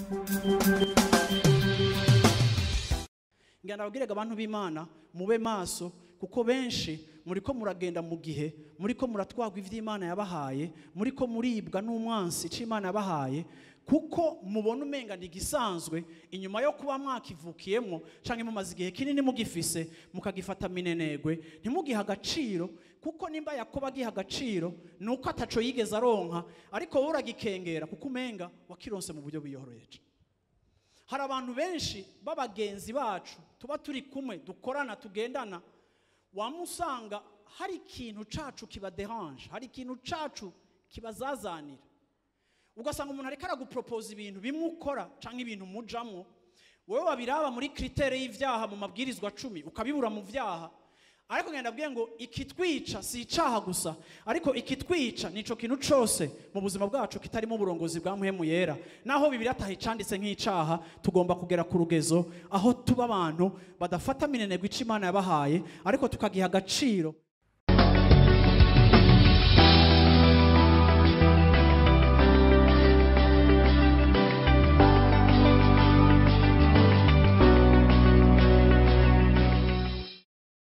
ngira nababwiraga abantu b'imana mube maso kuko benshi muriko muragenda mu gihe muriko muratwagwa ivy'imana yabahaye muriko muribwa n'umwansi c'imana yabahaye kuko mubona umenga ni igisanzwe inyuma yo kuba mwakivukiyemwo canke mumaze igihe kinini mugifise mukagifata minenegwe ntimugihe agaciro kuko nimba yakobo agiha agaciro ni uko ataco yigeze aronka ariko wowe uragikengera kuko umenga wakironse mu buryo biyoroheje hari abantu benshi b'abagenzi bacu tuba turi kumwe dukorana tugendana wamusanga hari ikintu cacu kibaderanje hari ikintu cacu kibazazanira ugasanga umuntu ariko araguporopoza ibintu bimwe ukora cyangwa ibintu mujamwo wowe wabiraba muri kritere y'ivyaha mu mabwirizwa cumi ukabibura mu vyaha ariko ngenda abwiye ngo ikitwica si icaha gusa ariko ikitwica nico kintu cose mu buzima bwacu kitarimo uburongozi bwa muhemu yera naho bibiri ataha icanditse nk'icaha tugomba kugera ku rugezo aho tuba abantu badafata minenegwa ico imana yabahaye ariko tukagiha agaciro